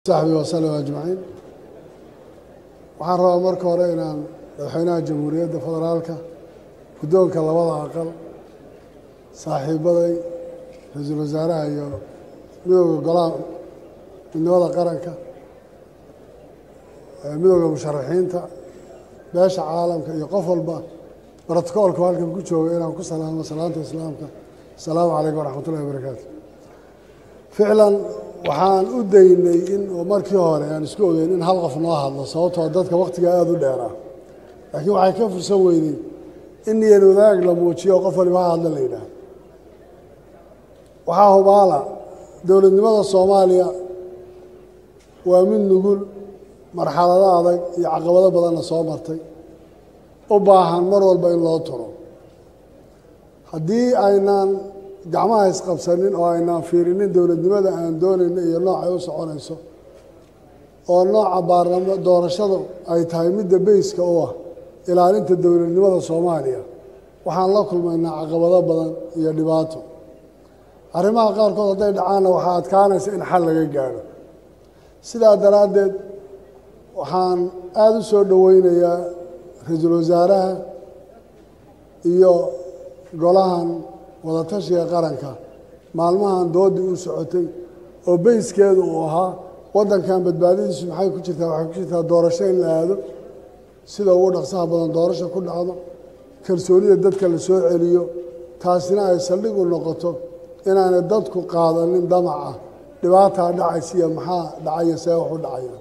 saxbi wasalam ajmaciin waxaan rabaa marka hore inaan madaxweynaha jamhuuriyadda federaalka guddoonka labada aqal saaxiibaday ra-iisul wasaaraha iyo midooda golaha midnimada qaranka midooda musharaxiinta beesha caalamka iyo qof walba brotocoolka halkan ku jooga inaan ku salaamo salaanta islaamka asalaamu calaykum waraxmat ullahi wabarakaatu ficlan waxaan u daynay in markii hore aan isku ogeyn in hal qof noo hadlo sababtoo dadka wakhtiga aada u dheeraa laakiin waxay ka fursan weynay in niyan wadaag la muujiyo qof waliba ha hadla la yidhaah waxaa hubaala dowladnimada soomaaliya waa mid nugul marxalado adag iyo caqabado badanna soo martay u baahan mar walba in loo turo haddii aynaan gacmaha isqabsanin oo aynaan fiirinin dowladnimada aan doonayno iyo noocay u soconayso oo nooca baarlamo doorashadu ay tahay midda beyska u ah ilaalinta dowladnimada soomaaliya waxaan la kulmaynaa caqabado badan iyo dhibaato arrimaha qaarkood hadday dhacaanna waxaa adkaanaysa in xal laga gaadho sidaa daraaddeed waxaan aada u soo dhoweynayaa ra-iisul wasaaraha iyo golahan wadatashiga qaranka maalmahan doodii u socotay oo beyskeedu uu ahaa waddankan badbaadadiisu maxay ku jirtaa waxay ku jirtaa doorasho in la aado sida ugu dhaqsaha badan doorasho ku dhacdo kalsoonida dadka la soo celiyo taasina ay saldhig u noqoto inaanay dadku qaadanin damaca dhibaataa dhacaysa iyo maxaa dhacaya see wax u dhacaya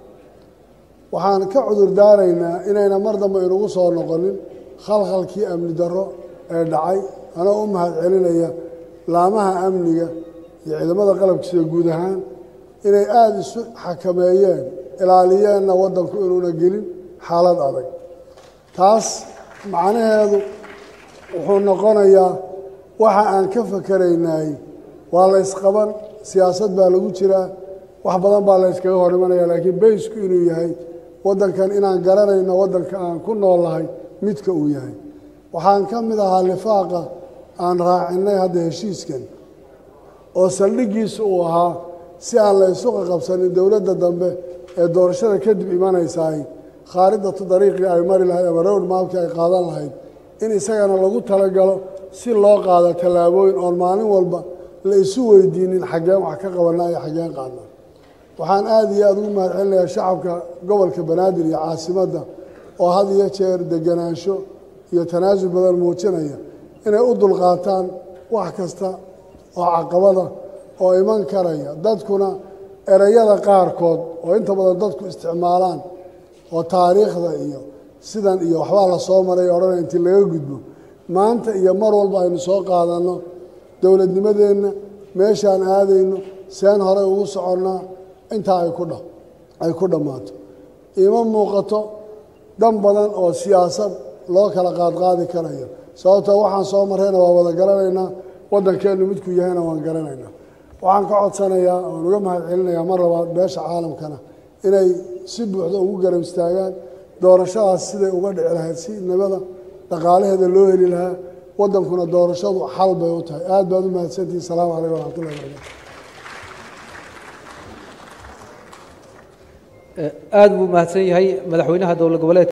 waxaan ka cudur daaraynaa inayna mar dambe inugu soo noqonin khalkhalkii amni darro ee dhacay anoo u mahad celinaya laamaha amniga iyo ciidamada qalabkiisa guud ahaan inay aada isu xakameeyeen ilaaliyeenna waddanku inuuna gelin xaalad adag taas macnaheedu wuxuu noqonayaa waxa aan ka fakeraynay waa la ysqaban siyaasad baa lagu jiraa wax badan baa la yskaga hor imanaya laakiin beysku inuu yahay waddankan inaan garanayno waddanka aan ku noolahay midka uu yahay waxaan ka mid ahaa lifaaqa aan raacinay hadda heshiiskan oo saldhiggiisu uu ahaa si aan la isu qaqabsanin dowladda dambe ee doorashada kadib imanaysaay khaaridatu dariiqii ay mari lahayd ama rowd maalkii ay qaadan lahayd in isagana lagu talagalo si loo qaado tallaabooyin oon maalin walba la isu weydiinin xaggeen wax ka qabanaa iyo xaggeen qaadnaa waxaan aada iyo aada ugu mahad celinayaa shacabka gobolka banaadir iyo caasimadda oo had iyo jeer deganaansho iyo tanaasul badan muujinaya inay u dulqaataan wax kasta oo caqabada oo iman karaya dadkuna ereyada qaarkood oo inta badan dadku isticmaalaan oo taariikhda iyo sidan iyo waxbaa la soo maray odhanaya intii laga gudbo maanta iyo mar walba aynu soo qaadanno dowladnimadeenna meeshaan aadayno seen horey ugu soconnaa intaa ay ku dha ay ku dhammaato ima muuqato dan badan oo siyaasad loo kala qaadqaadi karayo sababtoo waxaan soo marrayna waa wada garanaynaa waddankeennu midkuu yahayna waan garanaynaa waxaan ka codsanayaa waan uga mahad celinayaa mar labaad beesha caalamkana inay si buuxda ugu garab istaagaan doorashadaas siday uga dhici lahayd si nabada dhaqaalaheeda loo heli lahaa waddankuna doorashadu xal bay u tahay aad baad u mahadsantihin asalaamu calaykum waraxmatullahi barakatu aada buu mahadsan yahay madaxweynaha dowlad goboleed